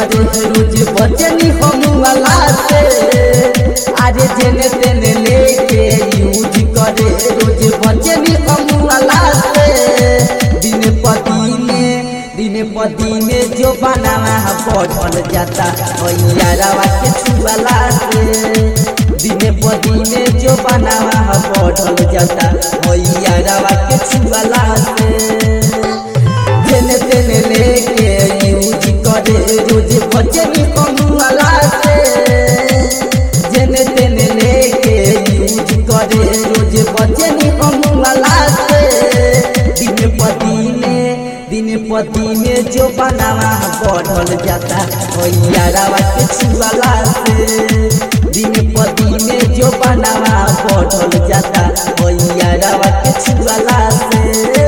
करे रोज बचनी हम वाला से अरे जेने तेने लेके यूज करे रोज बचनी हम वाला से दिन पदीने दिन पदीने जो बनावा बढ़ल जाता यारावा के छुआला से दिन पदीने जो बनावा बढ़ल जाता यारावा के छुआला से जेने तेने लेके यूज करे रोज बचनी कमुआला से जेने तेने लेके यूज करे रोज बचनी कमुआला से दिन पदीने दिन पदीने जो बनावा बढ़ल जाता यारावा के छुआला से दिन पदीने जो बनावा बढ़ल जाता यारावा के छुआला से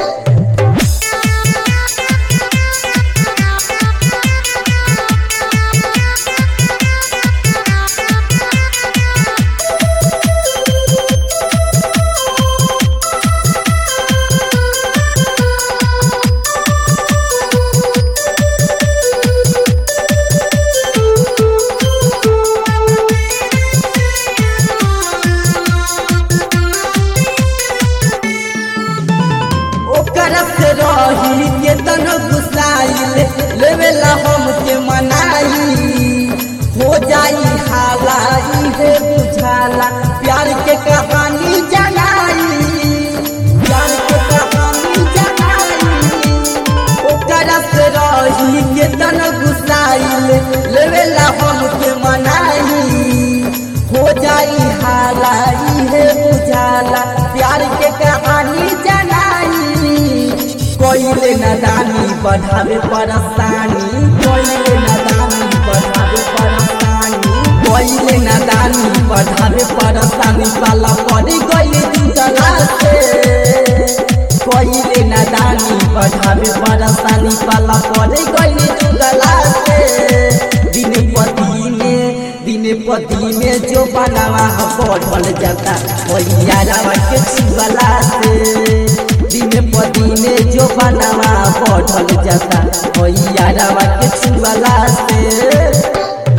ओकरा से रही के तन गुस्साइल लेवेला हम के मनाई हो जाई हाला इहे बुझाला प्यार के कहानी जनाई प्यार के कहानी जनाई ओकरा से रही के तन गुस्साइल लेवेला हम के मनाई हो जाई हाला इहे बुझाला प्यार के कहानी जनाई कोइले नदानी बढ़ावे परेशानी कोइले नदानी बढ़ावे परेशानी कोइले नदानी बढ़ावे परेशानी पाला पड़ी गई जुटला से कोइले नदानी बढ़ावे परेशानी पाला पड़ी गई जुटला से दिन पदीने दिन पदीने जो बनावा बढ़ल जाता यारावा के छुअला से दिन पदीने जो बनावा बढ़ल जाता यारावा के छुअला से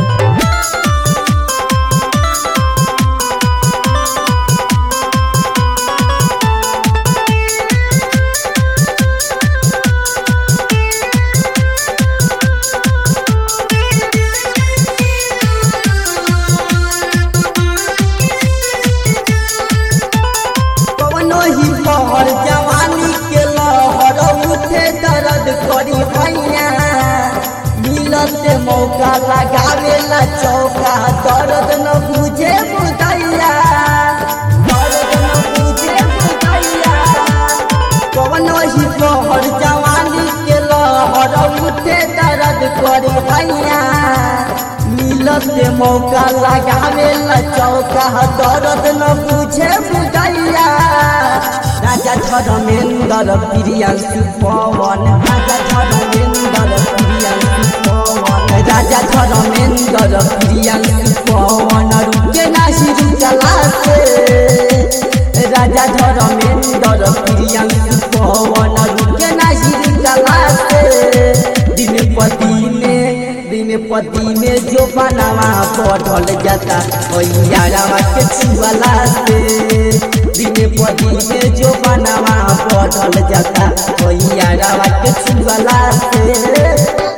कवनो ही पहर जवानी के लहर उठे दर्द करी हैया मिलत मौका लगावेला चौका दर्द न बुझे बुदैया दर्द न बुझे बुदैया कवनो ही पहर जवानी के लहर उठे दर्द करी हैया मिलत मौका लगावेला चौका दर्द न बुझे बुदैया राजा धर्मेन्द्र प्रियांशु पवन राजा धर्मेन्द्र प्रियांशु पवन राजा धर्मेन्द्र प्रियांशु पवन रुके नाही रुकला से राजा धर्मेन्द्र प्रियांशु पवन रुके नाही रुकला से दिन पदीने दिन पदीने जो बनावा बढ़ल जाता यारावा के छुअला से